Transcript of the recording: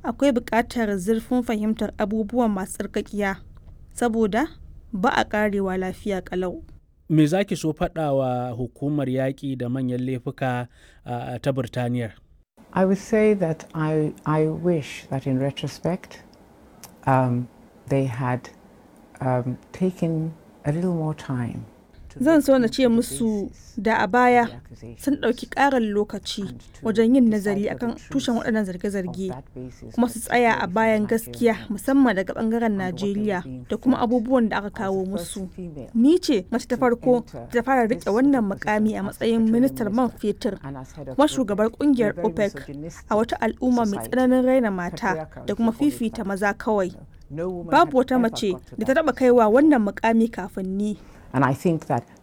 akwai buƙatar zurfin fahimtar abubuwan masu tsarkakiya saboda ba a ƙarewa lafiya ƙalau. Me za ki so faɗa wa hukumar yaƙi da manyan laifuka uh, ta Birtaniyar? I would say that I, I wish that in retrospect um, they had um, taken a little more time. Zan so na ce musu da a baya sun ɗauki ƙarin lokaci wajen yin nazari akan tushen waɗannan zarge-zarge kuma su tsaya a bayan gaskiya musamman daga ɓangaren Najeriya da kuma abubuwan da aka kawo musu. Ni ce mace ta farko ta fara riƙe wannan mukami a matsayin ministar man fetur kuma shugabar ƙungiyar OPEC a wata al'umma mai tsananin raina mata da kuma fifita maza kawai. Babu wata mace da ta taɓa kaiwa wannan mukami kafin ni. And I think that